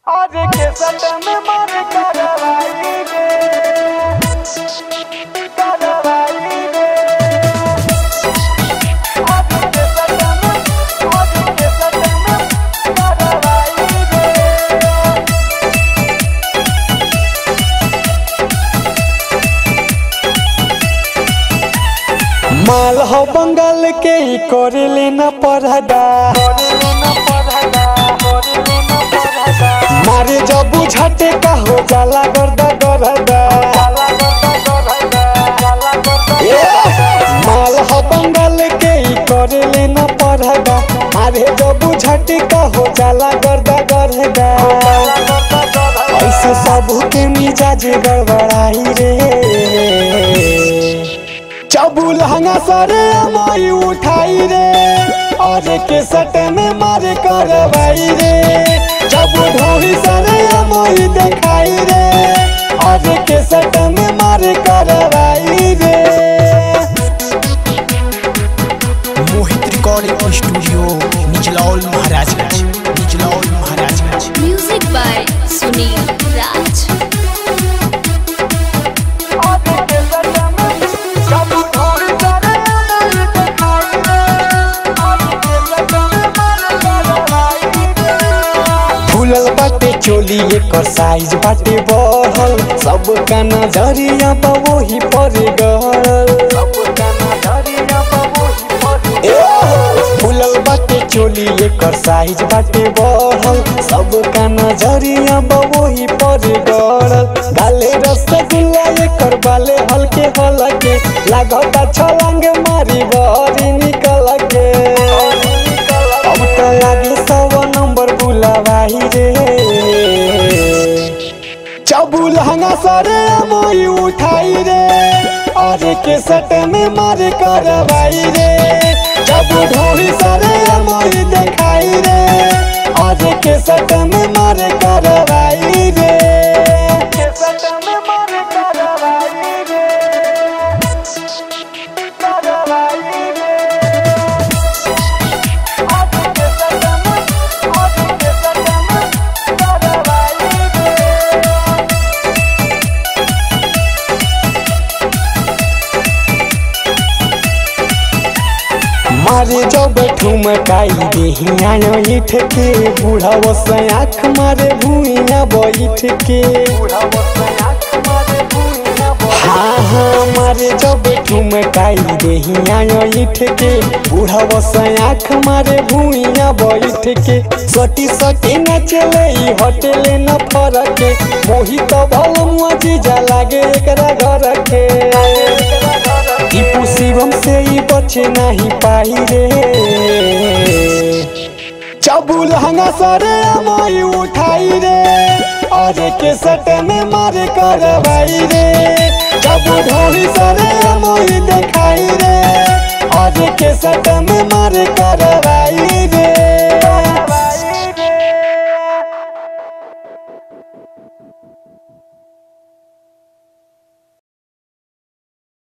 आज के सट में मर करवाई रे करवाई रे आज के सट में आज के सट में करवाई रे माल हो बंगाल के ही करे लेना पढ़दा मारे जब बुझाते का हो जाला गर्दा गरदा ए, माल हो बंगाल के ही करे लेना पढ़दा मारे जब बुझाते का हो जाला गर्दा गरदा ऐसे सब के मिजाज गड़बड़ाई रे चबुल हंगा सरे अमाई उठाई रे और के सट में मारे करवाई रे चबु ढोही सरे अमाई देखाई रे और के सट में मारे करवाई रे Mohit recording studio Nichlaul Maharajganj Nichlaul Maharajganj Music by Sunil Raj. आज के सट में सब थोड़ी सारे दिखाई रे आज के सट में मर करवाई रे फूलल बाटे चोली एकर साइज बाटे बढ़ल सब का नजरिया बा वही पर गड़ल फूलल बाटे चोली एकर साइज बाटे बढ़ल सब का नजरिया बा वही पर गड़ल गाले रसगुल्ला एकर बाले हल्के हलके लागता छलांग मारी बहरी निकल के अब तो लागे सवा नंबर बुलावाही रे चबुल हंगा सरे मोई उठाई रे और के सट में मार करवाई रे चबु ढोली सरे मोई देखाई रे और के सट में मार करवाई रे के सट में मर करवाई रे करवाई रे आज के सट में आज के सट में करवाई रे मारे जब ठुमकाई देहिया ईठ के बूढ़ा से आँख मारे भूइया बैठ के हाँ हाँ मारे जब ठुमकाई देहिया ईठ के बूढ़ा से आँख मारे भूइया बैठ के सटी सटी न चले ई हटेले न फरक मोहित भल मुआ जीजा लागे एकरा घर के टीपू शिवम से ही बचे नहीं पाई रे चबुल हंगा सरे अमाई उठाई रे और के सट में मारे करवाई रे चबु ढोली सरे अमाई देखाई रे और के सट में मारे करवाई रे